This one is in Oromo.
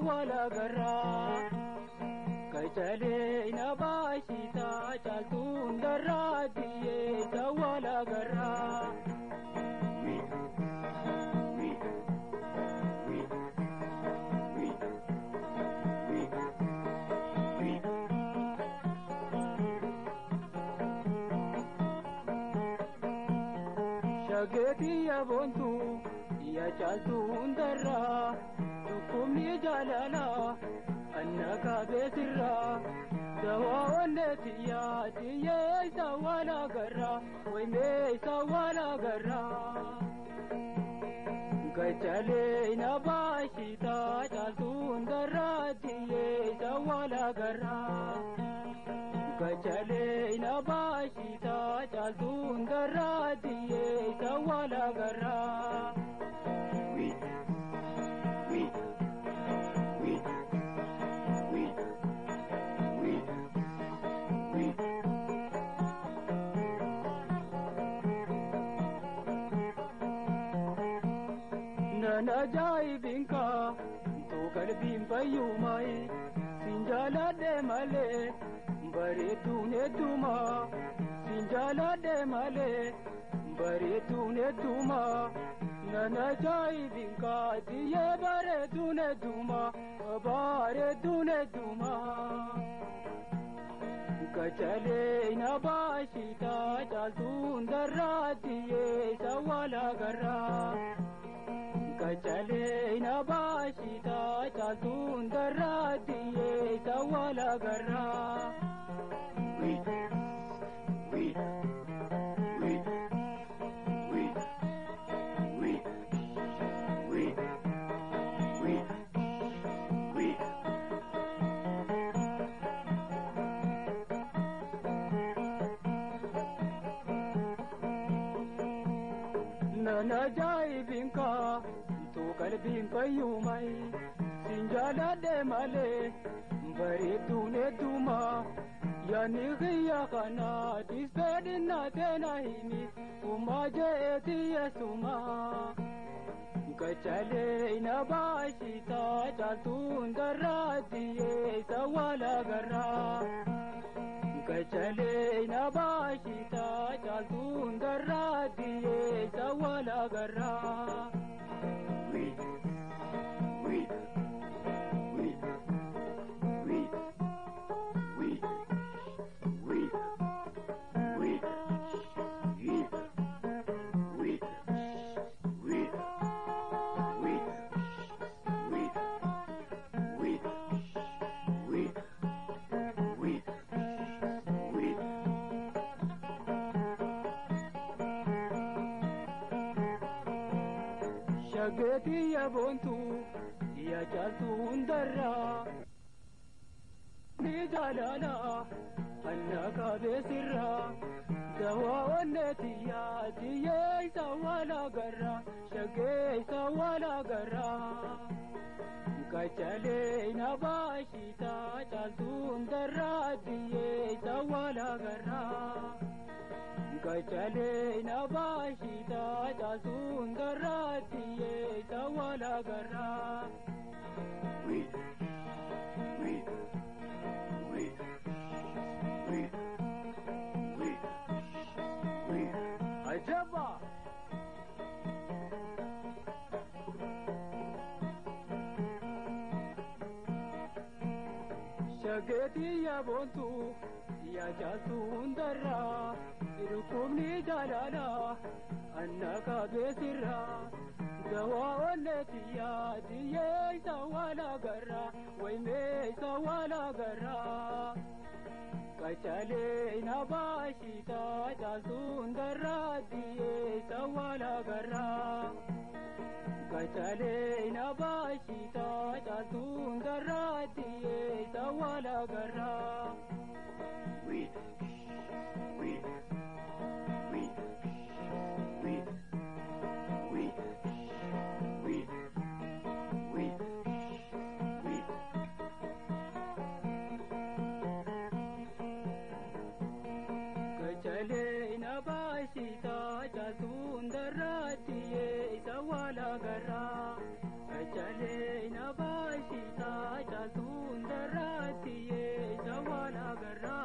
wala garraa kachalee na baashitaa caaltuun darraa biyyeessa wala garraa. Shageetii yaabontu yaa caaltuu hundarraa dhukkubni jaalalaa anna kaabeesirraa dawaa onneeti yaa tiyyee isa wala garraa waymee isa wala garraa. Gachalee na baashitaa caaltuu hundarraa tiyyee isa wala garraa. Gachalee na baashitaa caaltuu hundarraa tiyyee isa wala garraa. Nan ajaa'ibinka tuu qalbiin fayyumaayi siin jaaladhe malee bareeduun hedduma siin jaaladhe malee bareeduun hedduma nan ajaa'ibinka tiyyee bareeduun hedduma bareeduun hedduma. Gachalee na baashitaa caaltuun darraa tiyyee isa wala garraa. Gachalee na baashitaa caaltuun darraa tiyyee isa wala garraa. Nan ajaa'ibinka tuu qalbiin fayyumaayi siin jaaladhe malee bareeduun hedduma yaani kiyya kanaa dispeedina teena himi uumaa je'eeti yeesuma. Gachalee na baashitaa caaltuun darraa tiyyee isa wala garraa. Gachalee na baashitaa caaltuun darraa tiyyee isa wala garraa. Shageetii yaabontu yaa caaltuu hundarraa. Ni jaalala anna kaabeesirraa dawaa onneeti yaa tiyyee isa wala garraa shagee isa wala garraa. Gachalee na baashitaa caaltuu hundarraa tiyyee isa wala garraa. Gachalee na baashitaa caaltuu hundarraa tiyyee isa wala garraa. Ajaba! Shageetii yaabontu yaa caaltuu hundarraa dhukkubni jaalalaa anna kaabeesirraa dawaa onneeti yaa tiyyee isa wala garraa waymee isa wala garraa. Gachalee na baashitaa caaltuun darraa tiyyee isa wala garraa. Gachalee na baashitaa caaltuun darraa tiyyee isa wala garraa. Gachalee na baashitaa caaltuun darraa tiyyee isa wala garraa. Gachalee na baashitaa garraa